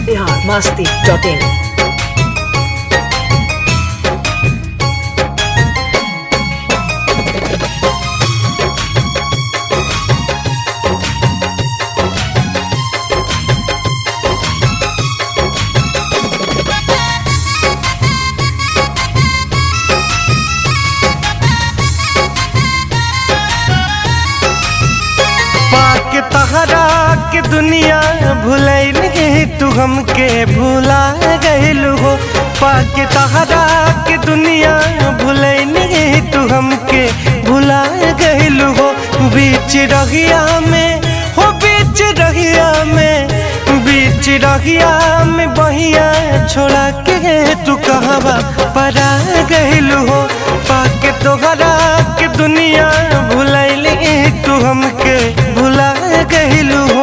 Bihar Masti dot in पाके तहरा के दुनिया भुलैल तू हमके भुला गइलू हो पाके तहरा के दुनिया भुलैल तू हमके भुला गइलू हो बीच रहिया में हो बीच रहिया में बीच रहिया में बहिया छोड़ा के तू कहवा परा गइलू हो पाके तोहरा के दुनिया भुलैल तू हमके भुला गइलू हो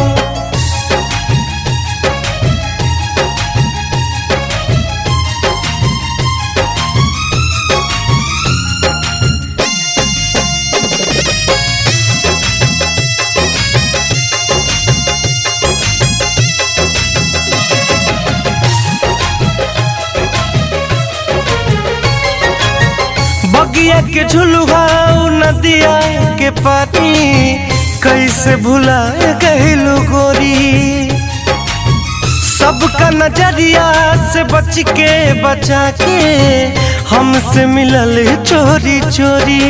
बगिया के झुलुआ नदिया के पानी कैसे भुला गइलू गोरी सबका नजरिया से बच के बचा के हमसे मिलल चोरी चोरी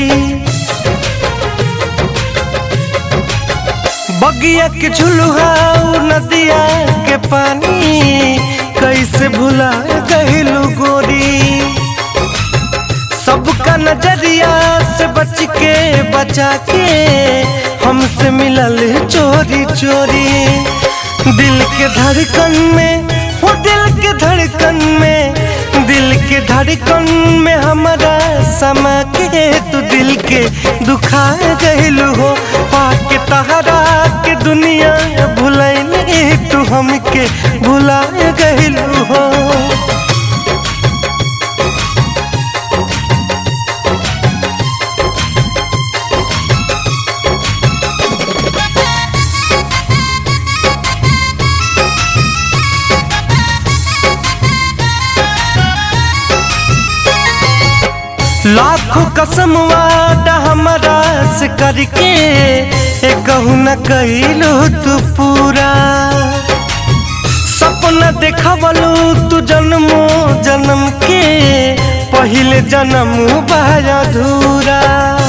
बगिया के झुलुआ नदिया के पानी कैसे भुला गइलू गोरी सबका नजरिया से बच के बचा के हमसे मिलल चोरी चोरी दिल के धड़कन में हो दिल के धड़कन में दिल के धड़कन में हमारा समा के तू दिल के दुखा गइलू हो पाके तहरा के दुनिया भुलैल तू हमके भुला गइलू हो लाखों कसम वादा हमारा से करके ए कहू न कहिलू तू पूरा सपना देखवलू तू जन्मो जन्म के पहले जन्म बाया अधूरा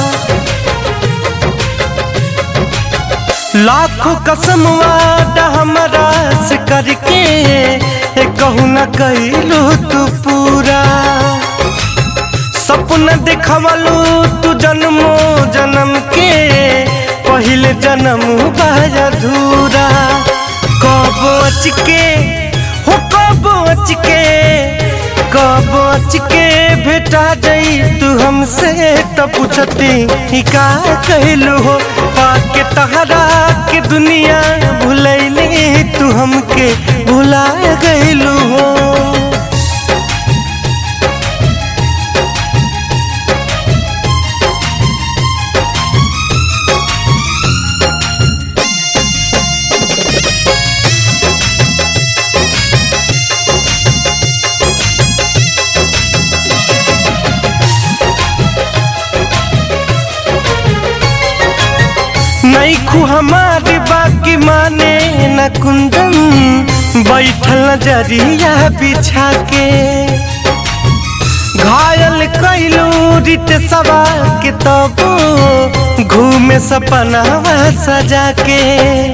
लाखों कसम वादा हमारा से करके ए कहू न कहिलू तू पूरा सपना देखवलू तू जन्मो जन्म के पहले जन्म बाज अधूरा कब अच के हो कब अच के कब अच के भेटा जाई तू हमसे तो पूछती ही का कहलू हो पाके तहरा के दुनिया भुलैली तू हमके भुला गइलू हो नहीं खू हमारी बाकी माने न कुंदन बैठल नजरिया बिछा के घायल कैलू रित सवा के तबो घूमे सपनावा सजा के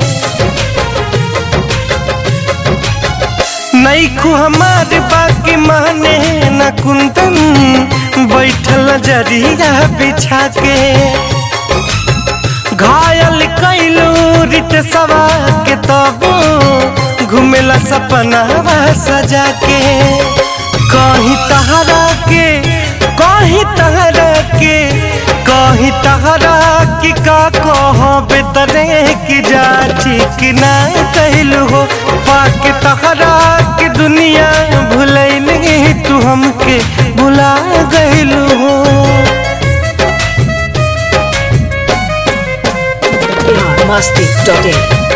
नहीं खू हमारी बाकी माने न कुंदन बैठल नजरिया बिछा के घायल कैलू रित सवा के तबो घुमेला सपना सजा के कहीं तहरा के कहीं तहरा के कहीं तहरा की का कह बेतरे की जाची कि ना कहलू हो पाके तहरा के दुनिया भुलैल तू हमके भुला गइलू हो बिहार मस्ती डॉट इन